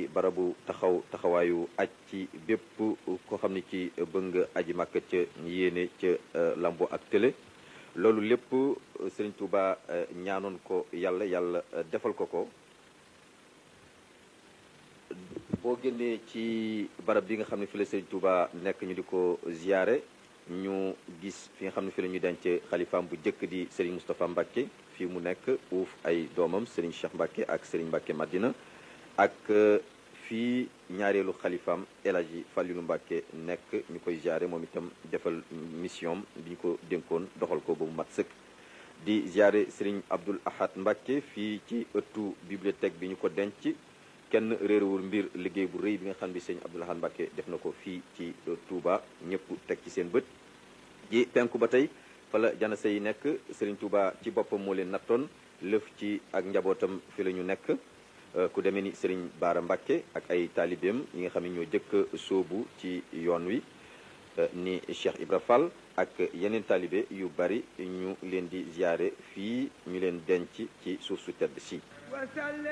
barabu taxaw taxawaayu aj ci bépp koo xam ne ci bëgg nga aji màkk ca yéene ca lambo ak télé loolu lépp Serigne Touba ñaanoon ko yàlla yàlla defal ko ko boo génnee ci barab bi nga xam ne fi la Serigne Touba nekk ñu di ko ziyaare ñu gis fi nga xam ne fi la ñuy denc xalifaam bu njëkk di Serigne Moustapha Mbacke fii mu nekk uuf ay doomam Serigne Cheikh Mbacke ak Serigne Mbacke Madina ak fii ñaareelu xalifaam El Hadji Fallilou Mbacke nekk ñu koy ziare moom itam defal mission bi ñu ko dénkoon doxal ko ba mu mat sëkk di ziare Serigne Abdoul Ahad Mbacke fii ci ëttu bibliothèque bi ñu ko denc kenn réerewul mbir liggéey bu rëy bi nga xam ne Serigne Abdoul Ahad Mbacke def na ko fii ci Touba ñëpp teg ci seen bët ji penku ba tey fala janase yi nekk Serigne Touba ci boppam moo leen nattoon lëf ci ak njabootam fi la ñu nekk ku demee ni Serigne Baara Mbacke ak ay taalibeem yi nga xam ne ñoo jëkk sóobu ci yoon wi ni Cheikh Ibra Fall ak yeneen taalibe yu bari ñu leen di ziyaare fii ñu leen denc ci suuf su tedd si